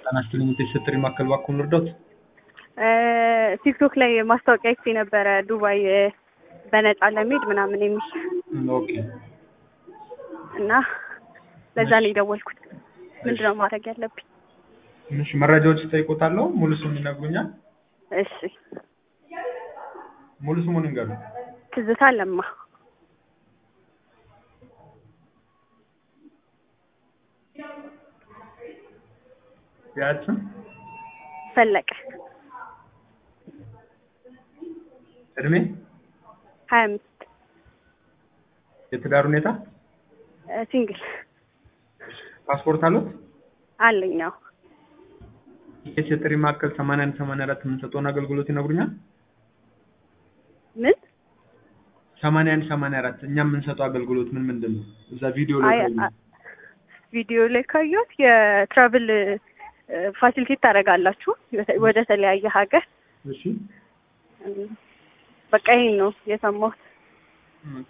ጤና ይስጥልኝ የተሰጠኝ ማዕከል እባክዎን ልርዳዎት? ቲክቶክ ላይ ማስታወቂያ አይቼ ነበረ ዱባይ በነፃ ለመሄድ ምናምን የሚል ኦኬ እና ለዛ ነው የደወልኩት። ምንድን ነው ማድረግ ያለብኝ? እሺ መረጃዎች እጠይቅዎታለሁ። ሙሉ ስሙን ይነግሩኛል? እሺ ሙሉ ስሙን ይንገሩኝ። ትዝታ ለማ የአያት ስም? ፈለቀ እድሜ? ሀያ አምስት የትዳር ሁኔታ? ሲንግል ፓስፖርት አለዎት? አለኝ። አዎ የሴት የጥሪ ማዕከል ሰማንያ አንድ ሰማንያ አራት የምንሰጠውን አገልግሎት ይነግሩኛል? ምን ሰማንያ አንድ ሰማንያ አራት እኛ የምንሰጠው አገልግሎት ምን ምንድን ነው? እዛ ቪዲዮ ላይ አይ ካዩ አ- ቪዲዮ ላይ ካየሁት የትራቭል ፋሲሊቴት ታደርጋላችሁ ወደ ተለያየ ሀገር። እሺ በቃ ይሄን ነው የሰማሁት። ኦኬ።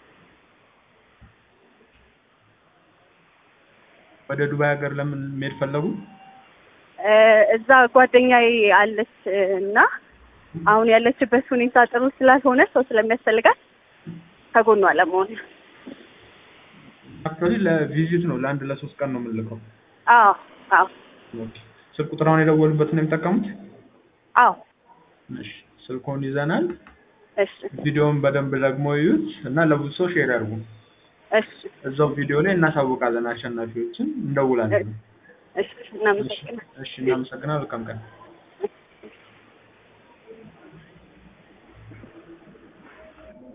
ወደ ዱባይ ሀገር ለምን መሄድ ፈለጉ? እ እዛ ጓደኛዬ አለች እና አሁን ያለችበት ሁኔታ ጥሩ ስላልሆነ ሰው ስለሚያስፈልጋት ከጎኗ ለመሆን ነው። አክቹዋሊ ለቪዚት ነው ለአንድ ለሶስት ቀን ነው የምንልከው። አዎ አዎ ኦኬ። ስልክ ቁጥር አሁን የደወሉበትን ነው የሚጠቀሙት? አዎ እሺ ስልክዎን ይዘናል። እሺ ቪዲዮውን በደንብ ደግሞ ይዩት እና ለብዙ ሰው ሼር ያድርጉ። እሺ እዛው ቪዲዮ ላይ እናሳውቃለን አሸናፊዎችን እንደውላለን። እሺ እናመሰግናለን። እሺ እናመሰግናለን። መልካም ቀን